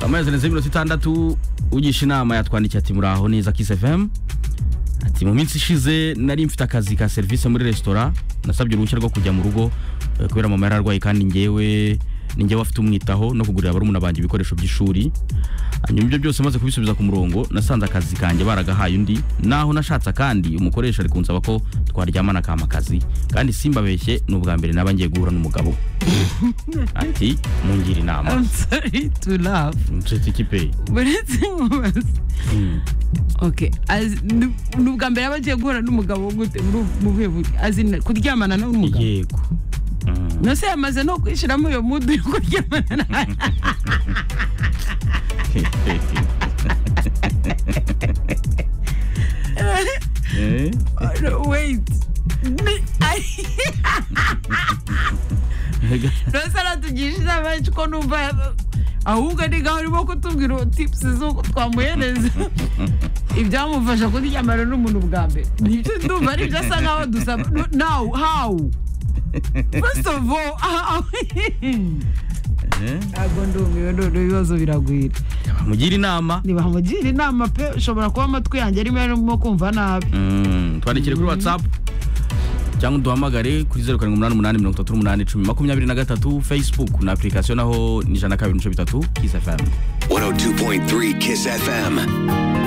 amezi arenze mirongo itandatu ugisha inama yatwandikiye ati muraho neza kisi fm ati mu minsi ishize nari mfite akazi ka serivisi muri resitora nasabye uruhushya rwo kujya mu rugo eh, kubera mama yari arwaye kandi njyewe ni njyewe afite umwitaho no kugurira barumuna banjye ibikoresho by'ishuri hanyuma ibyo byose maze kubisubiza ku murongo nasanze akazi kanjye baragahaye undi naho nashatse kandi umukoresha ari kunsaba ko twaryamana akama akazi kandi simbabeshye ni ubwa mbere naba ngiye guhura n'umugabo ati mungira inama I'm sorry to laugh. nshuti kipe Uretse nkubaza. Okay. As- ni- ni ubwa mbere aba agiye guhura n'umugabo gute muri ubu- mu buhe buryo? Azina kuryamana n'umugabo. yego Mm. Nose yamaze no kwishiramo iyo mudu yo kuryamana na Eh? No, wait. Ni- Ay- Nose aratugisha inama yacu ko numva ahubwo ni ngaho urimo kutubwira tips z'uko twamuhereza ibyamufasha kuryamana n'umuntu bwa mbere nibyo ndumva ari byo asa nkaho dusaba No- now how first of all how? Eh? ntabwo ndumiwe none ibibazo biragwira mugira inama ntibamugira inama pe ushobora kuba amatwi yanjye arimo arimo kumva nabi Mm, twandikire kuri whatsapp cyangwa uduhamagare kuri zeru karindwi umunani umunani mirongo itatu n'umunani icumi makumyabiri na gatatu facebook na application naho ni ijana na kabiri n'ibice bitatu kiss fm 102.3 Kiss FM.